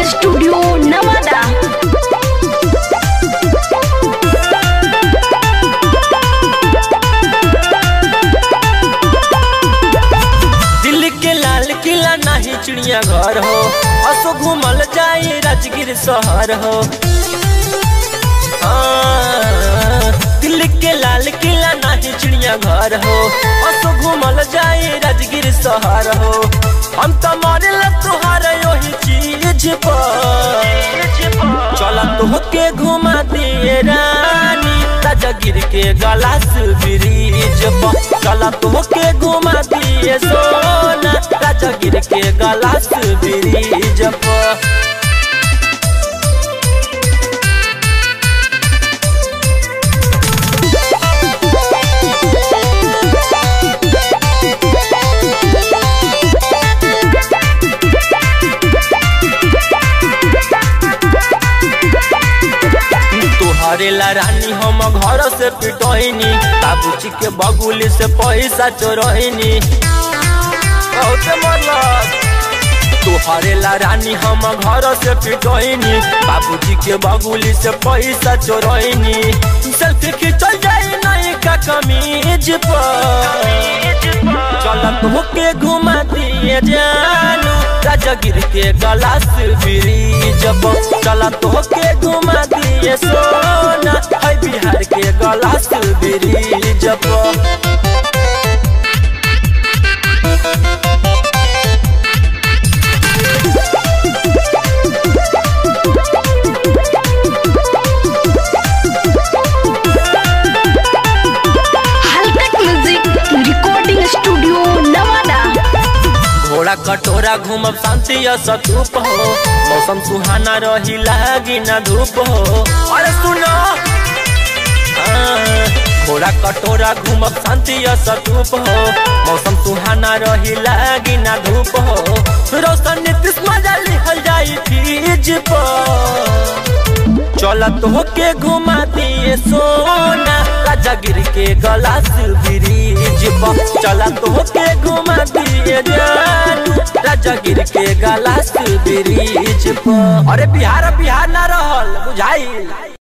studio Nawada Delhi के लाल किला नाही चिड़िया घर हो असो घूमल जाए राजगीर शहर हो हाँ, दिल्ली के लाल किला नाही चिड़िया घर हो असो घूमल जाए राजगीर शहर हो हम तो मरल तुहार यही चीज पर चला तोहके घुमा दिए रानी राजगीर के गलास ब्रिज पर चला तोहके घुमा दिए सोना राजगीर के गलास ब्रिज पर तोहरे ला रानी हम घर से पिटोइनी बाबूजी के बगुली से पैसा चोरइनी बहुत मतलब तोहरे ला रानी हम घर से पिटोइनी बाबूजी के बगुली से पैसा चोरइनी सेल्फी खिंचल जाई नहीं का कमीज पर चल तोहके घुमा दिए जानू राजगिर के गलास ब्रिज पर चल तोहके घुमा दिए सोना है बिहार के गलास ब्रिज पर Halkat music recording studio Nawada घोड़ा कटोरा घूमब शांति सतूप हो मौसम सुहाना रही लागी ना धूप हो अरे सुनो हाँ, घोड़ा कटोरा घूमब शांति सतूप हो मौसम सुहाना रही लागी ना धूप हो रोशन नीतीश मजा लिखल जाई फीज पर चल तोहके घुमा दिए सोना राजागिर के गलास ब्रिज पर चल तोहके घुमा दिए जानू राजागिर के गलास ब्रिज पर अरे बिहार बिहार ना रहल बुझाई